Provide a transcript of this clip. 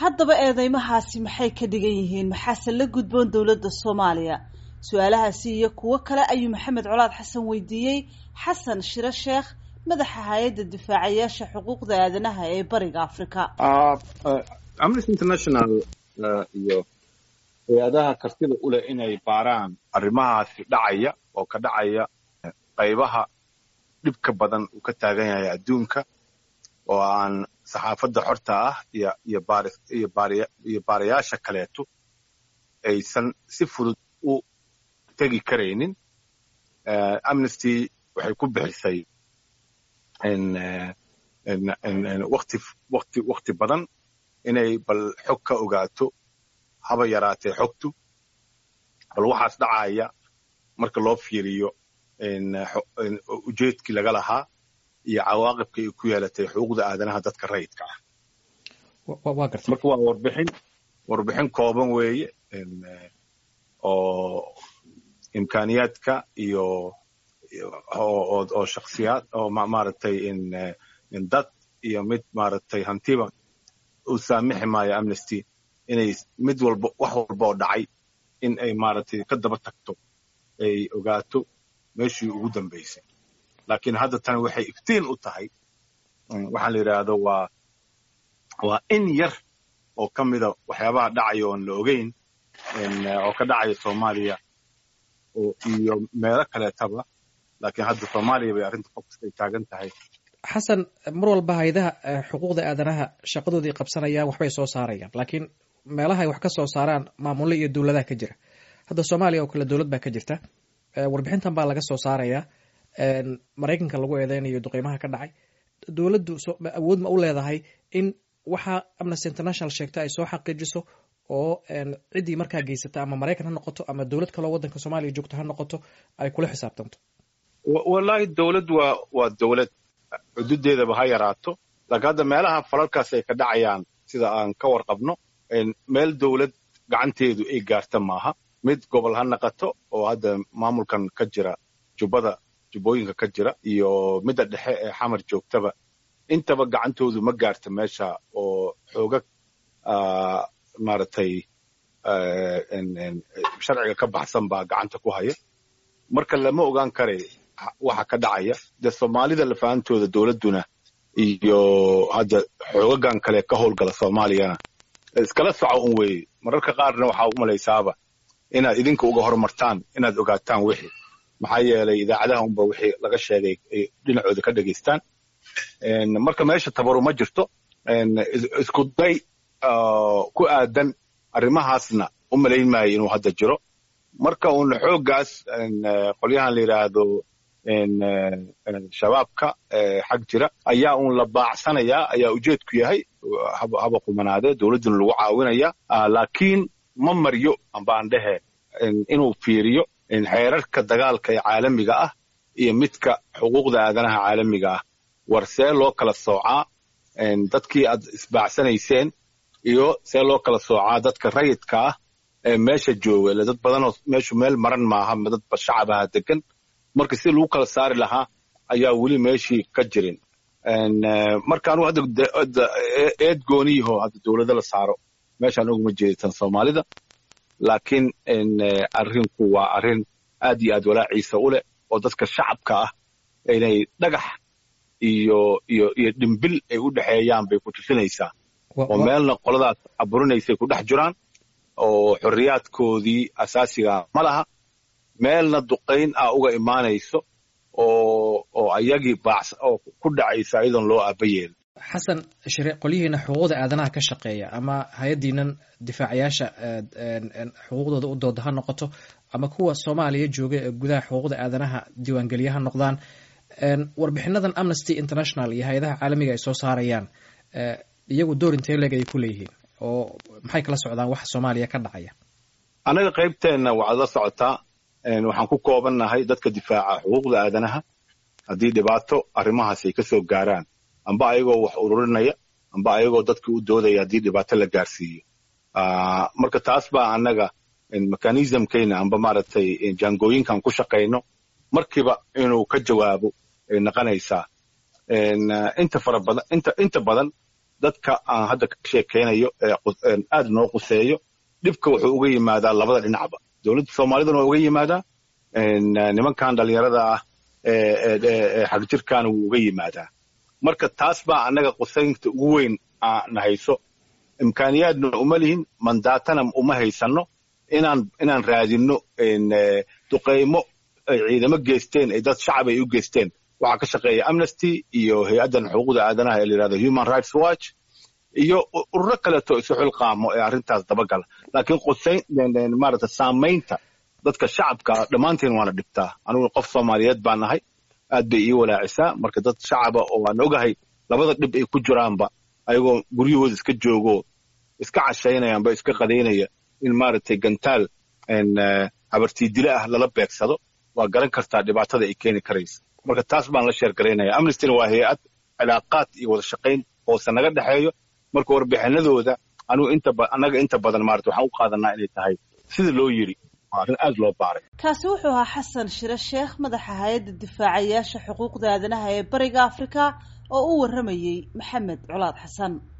haddaba eedeymahaasi maxay ka dhigan yihiin maxaase la gudboon dowladda soomaaliya su-aalahaasi iyo kuwo kale ayuu maxamed colaad xasan weydiiyey xasan shiro sheekh madaxa hay-adda difaacayaasha xuquuqda aadanaha ee bariga africa amnesty international iyo hay-adaha kartida u leh inay baaraan arrimahaasi dhacaya oo ka dhacaya qaybaha dhibka badan uu ka taagan yahay adduunka oo aan saxaafadda xorta ah iyo iyo baari iyo baariya iyo baarayaasha kaleeto aysan si fudud u tegi karaynin amnesty waxay ku bixisay wakti wakti wakti badan inay bal xog ka ogaato haba yaraatee xogtu bal waxaas dhacaya marka loo fiiriyo ujeedkii laga lahaa iyo cawaaqibka ay ku yeelatay xuquuqda aadanaha dadka rayidka ah marka waa warbixin warbixin kooban weeye oo imkaaniyaadka iyo oo shaksiyaad oo maaragtay dad iyo mid maaragtay hantiba uu saamixi maayo amnesty inay mid walba wax walba oo dhacay in ay maaragtay ka daba tagto ay ogaato meeshii ugu dambaysay laakiin hadda tani waxay iftiin u tahay waxaan la yidhaahdo waa waa in yar oo ka mida waxyaabaha dhacaya oon la ogeyn oo ka dhacaya soomaaliya iyo meelo kaleetaba laakiin hadda soomaaliya bay arrinta focus ay taagan tahay xasan mar walba haydaha xuquuqda aadanaha shaqadoodii qabsanayaan waxbay soo saarayaan laakiin meelaha ay wax ka soo saaraan maamulle iyo dowladaha ka jira hadda soomaaliya oo kale dowlad baa ka jirta warbixintan baa laga soo saaraya maraykanka lagu eedeynayo duqeymaha ka dhacay dowladdu awood ma u leedahay in waxa amnesty international sheegta ay soo xaqiijiso oo ciddii markaa geysata ama maraykan ha noqoto ama dowlad kaloo waddanka soomaaliya joogto ha noqoto ay kula xisaabtanto wallahi dowlad waa waa dowlad xududeedaba ha yaraato laakiin hadda meelaha falalkaas ay ka dhacayaan sida aan ka warqabno meel dowlad gacanteedu ay gaarta maaha mid gobol ha naqato oo hadda maamulkan ka jira jubbada jubbooyinka ka jira iyo midda dhexe ee xamar joogtaba intaba gacantoodu ma gaarta meesha oo xoogag maaragtay sharciga ka baxsan baa gacanta ku haya marka lama ogaan kare waxa ka dhacaya dee soomaalida lafaantooda dowladduna iyo hadda xoogagan kale ka howlgala soomaaliyana iskala soco un weeye mararka qaarna waxaa u malaysaaba inaad idinka uga horumartaan inaad ogaataan wixii maxaa yeelay idaacadaha unba wixii laga sheegay ay dhinacooda ka dhegaystaan marka meesha tabaru ma jirto isku day ku aadan arrimahaasna u malayn maayo inuu hadda jiro marka uun xooggaas qolyahan la yidhaahdo shabaabka xag jira ayaa uun la baacsanayaa ayaa ujeedku yahay haba qumanaadee dowladduna lagu caawinaya laakiin ma maryo ambaan dhehe inuu fiiriyo xeerarka dagaalka ee caalamiga ah iyo midka xuquuqda aadanaha caalamiga ah war see loo kala soocaa dadkii aad isbaacsanayseen iyo see loo kala soocaa dadka rayidka ah ee meesha jooga ile dad badanoo meeshu meel maran maaha dad shacabaha degan marka si lagu kala saari lahaa ayaa weli meeshii ka jirin marka anugu hadda eed gooniyaho hadda dowlado la saaro meeshaan oguma jeeditan soomaalida laakiin arrinku waa arrin aad iyo aad walaaciisa u leh oo dadka shacabka ah inay dhagax iyo iyo iyo dhimbil ay u dhexeeyaan bay ku tusinaysaa oo meelna qoladaas caburinaysay ku dhex jiraan oo xorriyaadkoodii asaasiga ma laha meelna duqayn ah uga imaanayso oo oo ayagii baacs oo ku dhacaysa iyadoon loo aaba yeelin xasan shire qolyihiina xuquuqda aadanaha ka shaqeeya ama hay-addiinan difaacayaasha xuquuqdooda u dooda ha noqoto ama kuwa soomaaliya jooga ee gudaha xuquuqda aadanaha diiwaangeliya ha noqdaan warbixinadan amnesty international iyo hay-adaha caalamiga ay soo saarayaan iyagu door intee leeg ayay ku leeyihiin oo maxay kala socdaan waxa soomaaliya ka dhacaya annaga qaybteenna waxaad la socotaa waxaan ku koobannahay dadka difaaca xuquuqda aadanaha haddii dhibaato arrimahaas ay ka soo gaaraan amba ayagoo wax ururinaya amba ayagoo dadka u doodaya haddii dhibaato la gaarsiiyo marka taas baa annaga mechanismkayna amba maaragtay jaangooyinkan ku shaqayno markiiba inuu ka jawaabo ay naqanaysaa inta fara badan inta inta badan dadka aan hadda ka sheekeynayo aad noo quseeyo dhibka wuxuu uga yimaadaa labada dhinacba dowladda soomaaliduna waa uga yimaadaa nimankan dhalinyarada ah xagjirkaana wuu uga yimaadaa marka taas baa annaga qusaynta ugu weyn na hayso imkaaniyaadna uma lihin mandaatana uma haysanno inaan inaan raadinno duqaymo ay ciidamo geysteen ay dad shacab ay u geysteen waxaa ka shaqeeya amnesty iyo hay-addan xuquuqda aadanaha ee la yidhahdo human rights watch iyo ururo kaleeto isu xilqaamo ee arrintaas dabagala laakiin qusayn maarata saamaynta dadka shacabka dhammaanteen waana dhibtaa anigu qof soomaaliyeed baa nahay aad bay ii walaacisaa marka dad shacaba oo aan ogahay labada dhib ay ku jiraanba ayagoo guryahooda iska joogo iska cashaynayaanba iska qadaynaya in maaragtay gantaal habartiidile ah lala beegsado waa garan kartaa dhibaatada ay keeni karaysa marka taas baan la sheergaraynaya amnestyna waa hay-ad cilaaqaad iyo wada shaqayn hoose naga dhexeeyo marka warbixinadooda anigu inta annaga inta badan maarata waxaan u qaadanaa inay tahay sida loo yiri waa arrin aad loo baaray kaasi wuxuu ahaa xasan shire sheekh madaxa hay-adda difaacayaasha xuquuqda aadanaha ee bariga afrika oo u warramayey maxamed colaad xasan